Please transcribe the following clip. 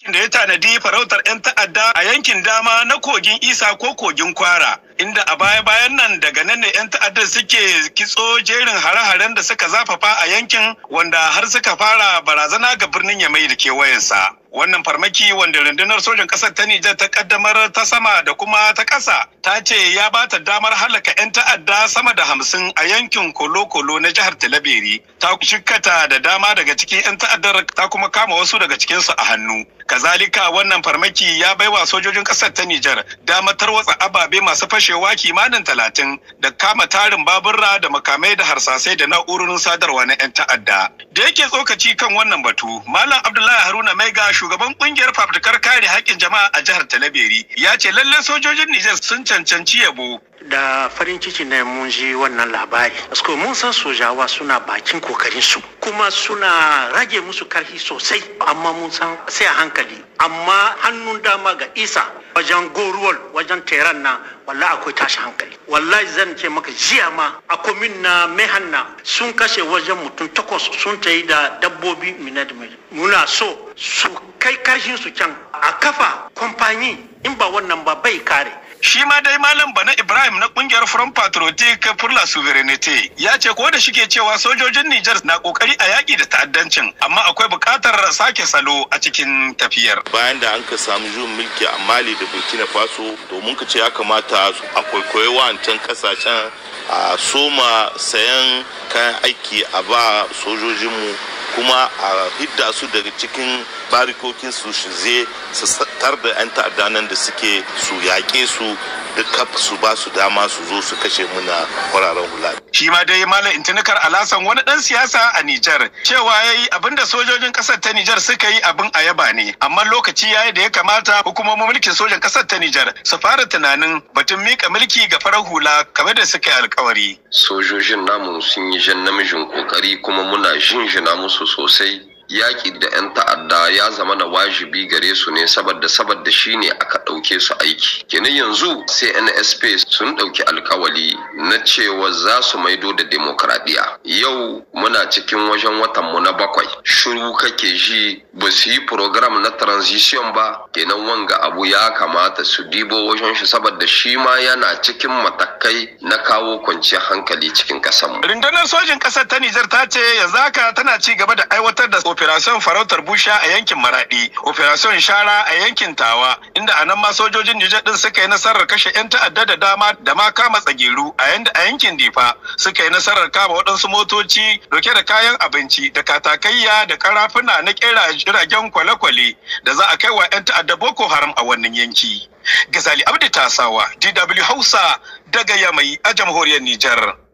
da ya tanadi farautar 'yan ta'adda a yankin dama na kogin Isa ko kogin Kwara. Inda a baya-bayan nan daga nan ne 'yan ta'addar suke kitso jerin hare-haren da suka zafafa a yankin wanda har suka fara barazana ga birnin Yamai da kewayensa. Wannan farmaki wanda rundunar sojan ƙasar ta Nijar ta kaddamar ta sama da kuma ta ƙasa ta ce ya ba ta damar halaka 'yan ta'adda sama da hamsin a yankin Kolo-Kolo na jihar Talabiri. Ta shikkata da dama daga cikin 'yan ta'addar ta kuma kama wasu daga cikinsu a hannu. Kazalika wannan farmaki ya baiwa sojojin ƙasar ta Nijar damar tarwatsa ababe masu fashewa kimanin talatin da kama tarin baburra da makamai da harsasai da na'urorin sadarwa na 'yan ta'adda. Da yake tsokaci kan wannan batu, Malam Abdullahi Haruna Maiga shugaban kungiyar fafutukar kare haƙƙin jama'a a jihar Talabiri ya ce lallai sojojin Nijar sun cancanci yabo da farin ciki ne mun ji wannan labari Asko mun san sojawa suna bakin kokarin su kuma suna rage musu karfi sosai amma mun san sai a hankali amma hannun dama ga isa wajen goruwal wajen teran na wallahi akwai tashi hankali wallahi zan ce maka jiya ma a komin na mehanna sun kashe wajen mutum takwas sun ta yi da dabbobi minad muna so su kai karshen su can a kafa kwamfani in ba wannan ba bai kare Shi ma dai Malam Bana Ibrahim na kungiyar Front Patriotic pour la Souveraineté ya ce ko da shike cewa sojojin Nijar na kokari a yaki da ta'addancin amma akwai buƙatar sake salo a cikin tafiyar. Bayan da an ka samu juyin mulki a Mali da Burkina Faso domin ka ce ya kamata a kwaikwayi wa'ancan kasashen a soma sayan kayan aiki a ba sojojinmu kuma a hidda su daga cikin barikokin su zai su tar da 'yan ta'adda nan da suke su yaƙe su duka su ba su dama su zo su kashe muna kwararen hula. Shi ma dai Malam Intinikar Alasan wani ɗan siyasa a Nijar cewa ya yi abin da sojojin ƙasar ta Nijar suka yi abin a yaba ne amma lokaci ya yi da ya kamata hukumomin mulkin sojan ƙasar ta Nijar su fara tunanin batun mika mulki ga farar hula kamar da suka yi alkawari. Sojojin namu sun yi jan namijin kokari kuma muna jinjina musu sosai yaƙi da 'yan ta'adda ya zama na wajibi gare su ne saboda saboda shi ne aka ɗauke su aiki kenan yanzu sai nsp sun ɗauki alkawali na cewa za su maido da demokradiyya yau muna cikin wajen watan mu na bakwai shiru kake ji ba su yi program na transition ba kenan wanga abu ya kamata su dibo wajen shi saboda shi ma yana cikin matakai na kawo kwanciyar hankali cikin ƙasar rundunar sojin ƙasar ta nijar ta ce yanzu haka tana ci gaba da aiwatar da operation farautar busha a yankin maradi operation shara a yankin tawa inda a nan ma sojojin nijar din suka yi nasarar kashe 'yan ta'adda da dama da ma kama tsageru a yanda a yankin difa suka yi nasarar kama waɗansu motoci dauke da kayan abinci da katakayya da karafuna na kera jiragen kwale-kwale da za a kai wa 'yan ta'adda boko haram a wannan yanki gazali abdi tasawa dw hausa daga yamai a jamhuriyar nijar